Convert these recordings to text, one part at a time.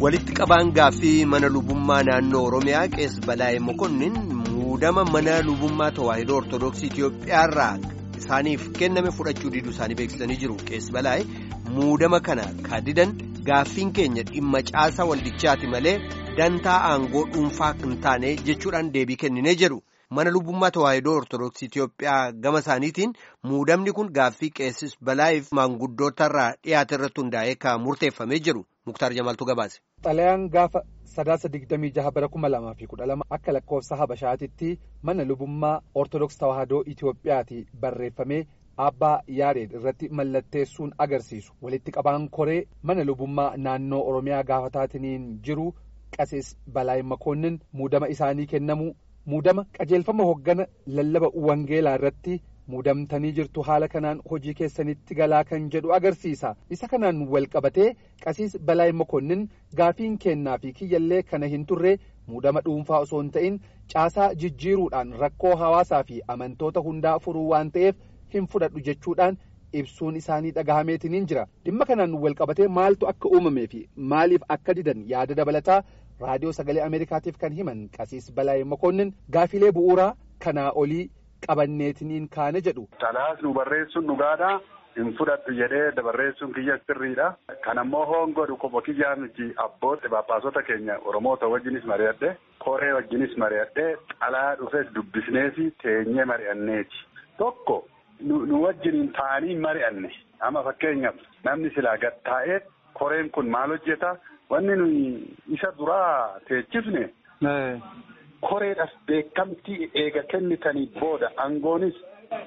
walitti qabaan gaaffii mana lubummaa naannoo oromiyaa qees balaa'ee mokonnin muudama mana lubummaa tawaahidoo ortodoksii itiyoophiyaarraa isaaniif kenname fudhachuu diduu isaanii beeksisanii jiru qees balaa'ee muudama kana kaadidan gaaffiin keenya dhimma caasaa waldichaati malee dantaa aangoo dhuunfaa hin taane jechuudhaan deebii kenninee jedhu. mana lubummaa tawaahidoo ortodoksii Itiyoophiyaa gama isaaniitiin muudamni kun gaaffii qeessis balaa'iif maanguddootarraa dhiyaate irratti hundaa'ee kan murteeffamee jiru muktaar jamaaltu gabaase. xalayaan gaafa sadaasa digdamii jaha bara kuma lamaa fi kudha lama akka lakkoofsa habashaatitti mana lubummaa ortodoksii tawaahidoo Itiyoophiyaati barreeffamee abbaa yaareed irratti mallatteessuun agarsiisu walitti qabaan koree mana lubummaa naannoo oromiyaa gaafataatiin jiru qasees balaa'ee makoonnin muudama isaanii kennamu. muudama qajeelfama hoggana lallaba wangeelaa irratti muudamtanii jirtu haala kanaan hojii keessanitti galaa kan jedhu agarsiisa isa kanaan wal qabatee qasiis balaa'ee makoonnin gaafiin kennaa fi kiyyallee kana hin turre muudama dhuunfaa osoo hin ta'in caasaa jijjiiruudhaan rakkoo hawaasaa fi amantoota hundaa furuu waan ta'eef hin fudhadhu jechuudhaan ibsuun isaanii dhagahameetiin jira dhimma kanaan wal qabatee maaltu akka uumamee fi maaliif akka didan yaada dabalataa. raadiyoo sagalee ameerikaatiif kan himan qasiis balaa'ee makoonnin gaafilee bu'uuraa kanaa olii qabanneetiniin kaane jedhu. Xalayaas nu barreessuun dhugaadha. Hin fudhadhu jedhee dabarreessuun kiyya sirriidha. Kan ammoo hoongodhu kopho kiyyaan nuti abbootti baaphaasota keenya Oromoota wajjinis mari'adhe koree wajjinis mari'adhe xalayaa dhufes dubbisneefi teenyee mari'anneeti. Tokko nu wajjiniin taa'anii mari'anne amma fakkeenyaaf namni silaa gad taa'ee koreen kun maal hojjeta wanni nuyi isa duraa teechifne. koreedhaaf beekamtii eega kennitanii booda aangoonis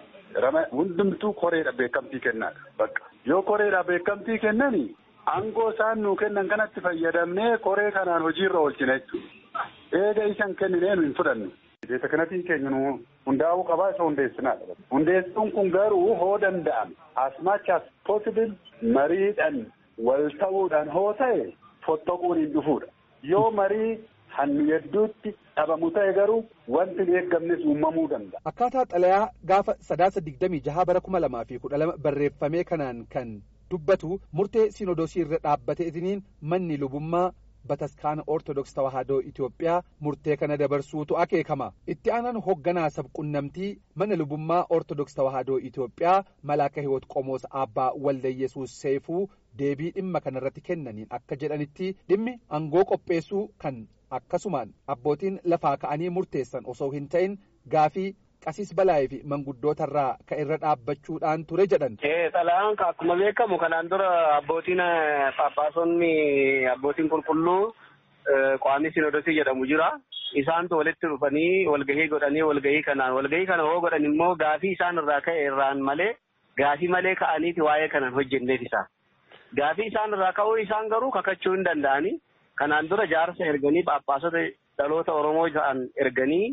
hundumtuu koreedhaaf beekamtii kennaadha bakka yoo koreedhaaf beekamtii kennani aangoo isaan nuu kennan kanatti fayyadamnee koree kanaan hojiirra oolchina jechuudha eega isan kenninee nu hin fudhannu. Beesa kanatiin keenya nu hundaa'uu qabaa isa hundeessinaadha. Hundeessuun kun garuu hoo danda'ame as much as possible mariidhaan wal ta'uudhaan hoo ta'e fottoquun hin dhufuudha. Yoo marii hannu hedduutti dhabamu ta'e garuu wanti hin eeggamnes uumamuu danda'a. Akkaataa xalayaa gaafa sadaasa digdamii jaha bara kuma lamaa fi kudha lama barreeffamee kanaan kan dubbatu murtee sinodosii irra dhaabbateetiniin manni lubummaa bataskaana ortodoks tawaahidoo Itoophiyaa murtee kana dabarsuutu akeekama. Itti aanaan hoogganaa sabqunnamtii mana lubummaa ortodoks tawaahidoo Itoophiyaa malaaka hiwoot qomoos abbaa waldayesuus seefuu deebii dhimma kanarratti kennaniin akka jedhanitti dhimmi aangoo qopheessuu kan akkasumaan abbootiin lafaa ka'anii murteessan osoo hin ta'in gaafii qasiis balaa'ee fi manguddootarraa ka irra dhaabbachuudhaan ture jedhan. Xalayaan akkuma beekamu kanaan dura abbootiin paappaasonni abbootiin qulqulluu qaamni sinodosii jedhamu jira. Isaantu walitti dhufanii walgahii godhanii walgahii kanaan walgahii kana hoo godhan immoo gaafii isaan irraa ka'e irraan malee gaafii malee ka'aniiti waa'ee kanan hojjenneef isaa. Gaafii isaan irraa ka'uu isaan garuu kakachuu hin danda'anii. Kanaan dura jaarsa erganii paappaasota dhaloota Oromoo ta'an erganii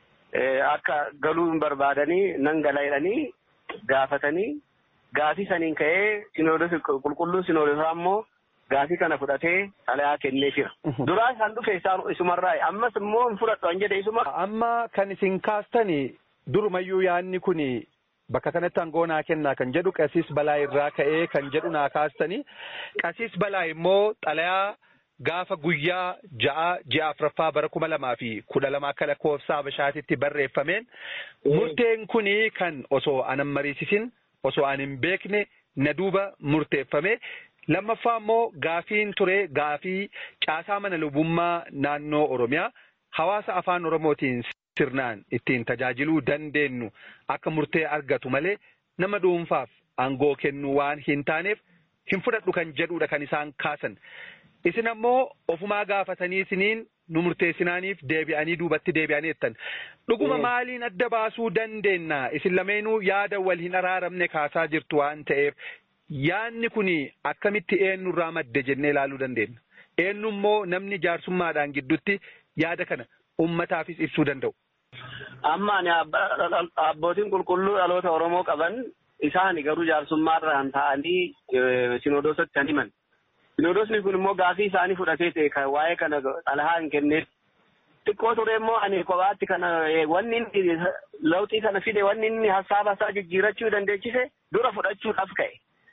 akka galuu hin barbaadanii nan gala jedhanii gaafatanii gaafii saniin ka'ee sinoodosi qulqulluun sinoodosaa immoo gaafii kana fudhatee xalayaa kennee jira. Duraa isaan dhufe isaan isumarraa ammas immoo hin fudhadhu an jedhe isuma. Amma kan isin kaastani durumayyuu yaadni kuni bakka kanatti aangoo naa kennaa kan jedhu qasiis balaa irraa ka'ee kan jedhu naa kaastani qasiis balaa immoo xalayaa. Gaafa guyyaa ja'a ji'a afuraffaa bara kuma lamaa fi kudha lama akka lakkoofsa Habashaatitti barreeffameen murteen kuni kan osoo anan mariisisin osoo an hin beekne na duuba murteeffame lammaffaa immoo gaafiin ture gaafii caasaa mana lubummaa naannoo Oromiyaa hawaasa afaan Oromootiin sirnaan ittiin tajaajiluu dandeenyu akka murtee argatu malee nama dhuunfaaf aangoo kennuu waan hin taaneef hin fudhadhu kan jedhudha kan isaan kaasan. Isin ammoo ofumaa gaafatanii isiniin nu murteessinaaniif deebi'anii duubatti deebi'anii jettan. Dhuguma maaliin adda baasuu dandeenya? Isin lameenuu yaada wal hin araaramne kaasaa jirtu waan ta'eef yaadni kun akkamitti eenyurraa madde jennee ilaaluu dandeenya? Eenyu immoo namni jaarsummaadhaan gidduutti yaada kana uummataafis ibsuu danda'u. Amma ani abbootiin qulqulluu dhaloota Oromoo qaban isaan garuu jaarsummaarraan ta'anii sinodoosatti kan himan. Sinodosni kun immoo gaafii isaanii fudhatee ta'e kan waa'ee kana xalayaa hin kenneef. Xiqqoo ture immoo ani kophaatti kana wanni inni lawxii kana fide wanni inni hasaaba isaa jijjiirachuu dandeechise dura fudhachuudhaaf ka'e.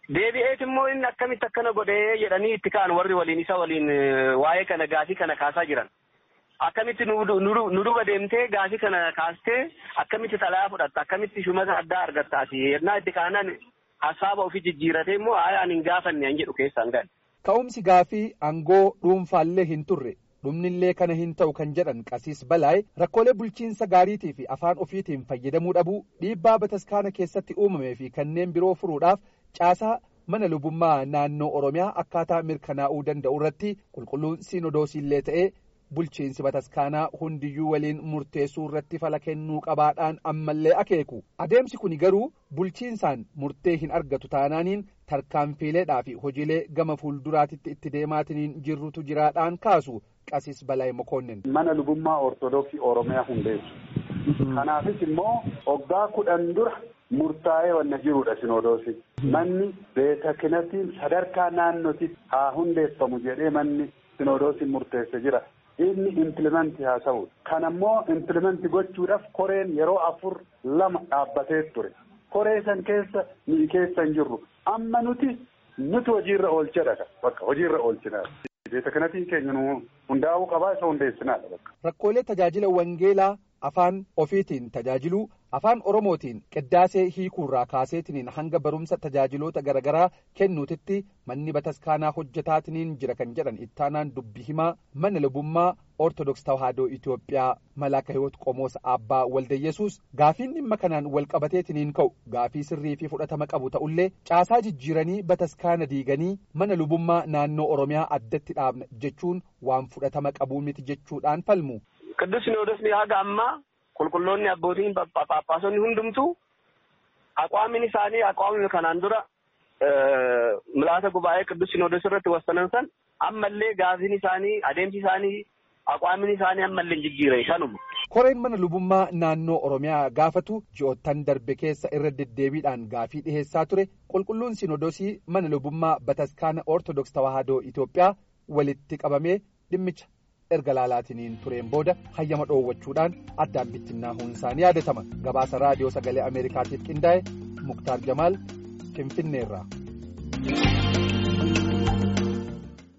Deebi'eet immoo inni akkamitti akkana godhee jedhanii itti ka'an warri waliin isa waliin waa'ee kana gaafii kana kaasaa jiran. Akkamitti nu duba deemtee gaafii kana kaastee akkamitti xalayaa fudhatta akkamitti shumata addaa argattaati yennaa itti kaanan hasaaba ofii jijjiiratee immoo ani hin gaafanne an jedhu keessaan gahe. Ka'umsi gaafii aangoo dhuunfaallee hin turre dhumnillee kana hin ta'u kan jedhan qasiis balaay rakkoolee bulchiinsa gaariitii fi afaan ofiitiin fayyadamuu dhabuu dhiibbaa bataskaana keessatti uumamee fi kanneen biroo furuudhaaf caasaa mana lubummaa naannoo oromiyaa akkaataa mirkanaa'uu danda'u irratti qulqulluun siinodoosiillee ta'ee bulchiinsi bataskaanaa hundiyyuu waliin murteessuu irratti fala kennuu qabaadhaan ammallee akeeku adeemsi kun garuu bulchiinsaan murtee hin argatu taanaaniin tarkaanfiileedhaa fi hojiilee gama fuulduraatitti itti deemaatiniin jirrutu jiraadhaan kaasu qasiis balaay mokoonnin. mana lubummaa ortodoksii oromiyaa hundeessu kanaafis immoo waggaa kudhan dura murtaa'ee wanna jirudha sinodoosi manni beeta kinatiin sadarkaa naannotti haa hundeeffamu jedhee manni sinodoosiin murteesse jira. inni implimenti haa ta'u kan ammoo implimenti gochuudhaaf koreen yeroo afur lama dhaabbatee ture koree san keessa ni keessa hin jirru amma nuti nuti hojiirra oolchadha bakka hojiirra oolchinaa beeta kanatiin keenya nu hundaa'uu qabaa isa hundeessinaadha bakka. Rakkoolee tajaajila wangeelaa afaan ofiitiin tajaajiluu afaan oromootiin qiddaasee hiikuurraa kaaseetiniin hanga barumsa tajaajiloota garaagaraa kennuutitti manni bataskaanaa hojjetaatiniin jira kan jedhan ittaanaan dubbi himaa mana lubummaa ortodoks tawaahidoo Itoophiyaa malaaka hiwoot qomoos abbaa waldayesuus gaafiin dhimma kanaan wal qabateetiniin ka'u gaafii sirrii fi fudhatama qabu ta'ullee caasaa jijjiiranii bataskaana diiganii mana lubummaa naannoo oromiyaa addatti dhaabna jechuun waan fudhatama qabuu miti jechuudhaan falmu. Qidduus Sinoodosni haga ammaa qulqulloonni abbootiin paappaasonni hundumtuu aqwaamin isaanii aqwaamni kanaan dura milaasa gubaa'ee qidduus Sinoodos irratti wassanan san ammallee gaafiin isaanii adeemsi isaanii aqwaamin isaanii ammallee hin jijjiire kanuma. Koreen mana lubummaa naannoo Oromiyaa gaafatu ji'oottan darbe keessa irra deddeebiidhaan gaafii dhiheessaa ture qulqulluun Sinoodosii mana lubummaa bataskaana Ortodoks Tawaahidoo Itoophiyaa walitti qabamee dhimmicha erga laalaatiniin tureen booda hayyama dhoowwachuudhaan addaan bittinnaahuun isaanii yaadatama gabaasa raadiyoo sagalee ameerikaatiif qindaa'e muktaar jamaal finfinneerraa.